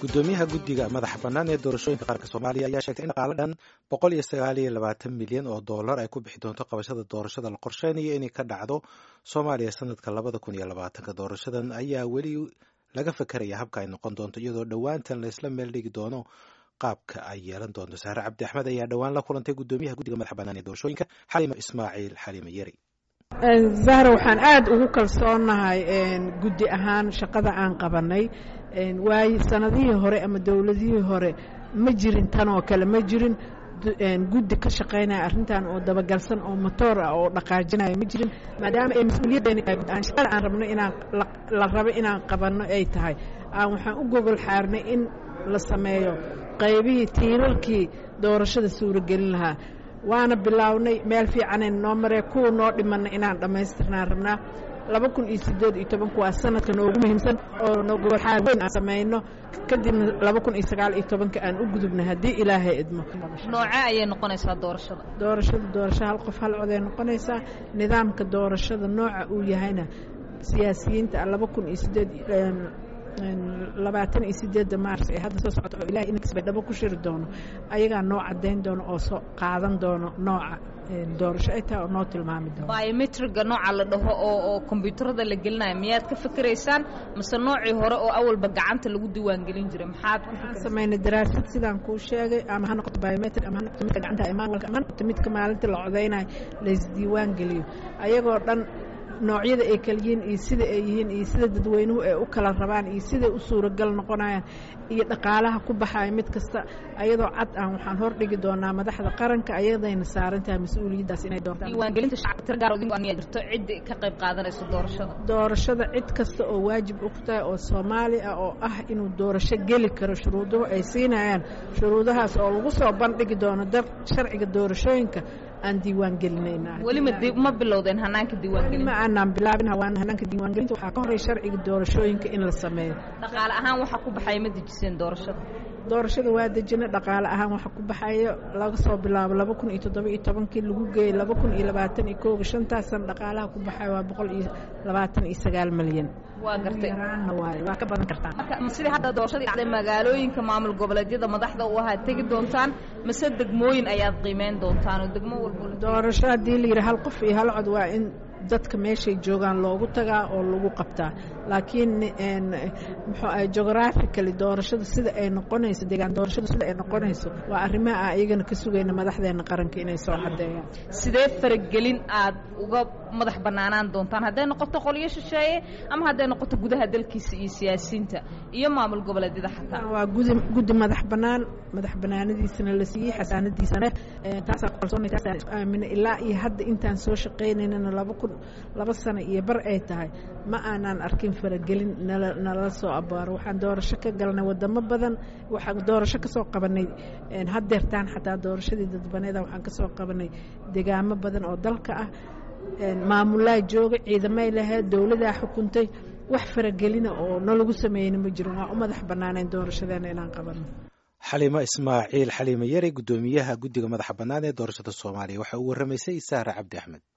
gudoomiyaha guddiga madaxa bannaan ee doorashooyinka qaranka soomaaliya ayaa sheegtay in dhaqaale dhan boqol iyo sagaal iyo labaatan milyan oo dollar ay ku bixi doonto qabashada doorashada la qorsheynayo inay ka dhacdo soomaaliya sanadka labada kun iyo labaatanka doorashadan ayaa weli laga fakeraya habka ay noqon doonto iyadoo dhowaantan laysla meel dhigi doono qaabka ay yeelan doonto saare cabdi axmed ayaa dhowaan la kulantay gudoomiyaha guddiga madaxa bannaan ee doorashooyinka xaliima ismaaciil xaliime yeri zahra waxaan aada ugu kalsoonahay guddi ahaan shaqada aan qabanay waayo sanadihii hore ama dowladihii hore ma jirin tan oo kale ma jirin guddi ka shaqaynaya arrintan oo dabagalsan oo motoor ah oo dhaqaajinaya ma jirin maadaama ay mas-uuliyaddeena shaqada aan rabno inaan la rabo inaan qabanno ay tahay aan waxaan u gogol xaarnay in la sameeyo qaybihii tiirarkii doorashada suuragelin lahaa waana bilaawnay meel fiicanay noo maree kuwa noo dhimanna inaan dhammaystirnaan rabnaa laba kun iyo siddeed iyo tobanku waa sanadka noogu muhiimsan oo nogolxaar weyn aan samayno kadibna laba kun iyo sagaal iyo tobanka aan u gudubna haddii ilaahay idmo noocee ayay noqonaysaa doorashada doorashada doorasho hal qof hal coday noqonaysaa nidaamka doorashada nooca uu yahayna siyaasiyiinta laba kun iyo siddeed labaatan iyo sideedda maars ee hadda soo socota oo ilahay inkas bay dhabo ku shiri doono ayagaa noo caddayn doono oo soo qaadan doono nooca doorasho ay tahay oo noo tilmaami doono biometriga nooca la dhaho oo oo kombyuutarada la gelinayo miyaad ka fikiraysaan mase noocii hore oo awalba gacanta lagu diiwaangelin jiray maxaad waxaan samaynay daraasad sidaan kuu sheegay ama ha noqoto biometri ama ha noqoto midka gacanta manualka ama ha noqoto midka maalinta la codaynayo laysdiiwaan geliyo ayagoo dhan noocyada ay kala yihiin iyo sida ay yihiin iyo sida dadweynuhu ay u kala rabaan iyo siday u suuragal noqonayaan iyo dhaqaalaha ku baxaya mid kasta ayadoo cad ah waxaan hordhigi doonaa madaxda qaranka ayadayna saaran tahay mas-uuliyaddaas inay doortaan diiwaangelinta shacabka tira gaar oo aniyaa jirto cid ka qayb qaadanayso doorashada doorashada cid kasta oo waajib u tahay oo soomaali ah oo ah inuu doorasho geli karo shuruuduhu ay siinayaan shuruudahaas oo lagu soo bandhigi doono dar sharciga doorashooyinka aan diiwaan gelinayna weli ma bilowdeen hanaanka diiwaangelinta ma aanaan bilaabin hawaan hanaanka diiwaangelinta waxaa ka horey sharciga doorashooyinka in la sameeyo dhaqaale ahaan waxa ku baxaya ma dejiseen doorashada doorashada waa dejina dhaqaale ahaan waxa ku baxayo laga soo bilaabo laba kun iyo toddoba iyo tobankii lagu geeyey laba kun iyo labaatan iyo kooga shantaasan dhaqaalaha ku baxayo waa boqol iyo labaatan iyo sagaal milyan waa gartay waaye waa ka badan kartaa marka sidii hadda doorashadii dhacday magaalooyinka maamul goboleedyada madaxda u ahaa tegi doontaan mise degmooyin ayaad qiimeyn doontaan oo degmo walba doorasho haddii la yidhi hal qof iyo hal cod waa in dadka meeshay joogaan loogu tagaa oo lagu qabtaa laakiin muxuu ahay geographically doorashada sida ay noqonayso deegaan doorashada sida ay noqonayso waa arrimaha aan iyagana ka sugayna madaxdeena qaranka inay soo caddeeyaan sidee faragelin aad uga madax bannaanaan doontaan hadday noqoto qolyo shisheeye ama hadday noqoto gudaha dalkiisa iyo siyaasiyiinta iyo maamul goboleedyada xataa waa gudi guddi madax bannaan madax bannaanadiisana la siiyey xasaanadiisana taasaan kalsoonay taasaan isku aaminay ilaa iyo hadda intaan soo shaqaynaynana laba kun laba sano iyo bar ay tahay ma aanaan arkin faragelin nala nala soo abaaro waxaan doorasho ka galnay wadamo badan waxaan doorasho ka soo qabanay haddeertaan xataa doorashadii dadbaneeda waxaan ka soo qabanay degaamo badan oo dalka ah maamulaa jooga ciidamay lahayd dowladaa xukuntay wax faragelina oo nalagu sameeyeyna ma jirin waa u madax bannaanayn doorashadeena inaan qabanno xaliimo ismaaciil xaliime yari guddoomiyaha guddiga madaxa bannaan ee doorashada soomaaliya waxa uu warramaysay saare cabdi axmed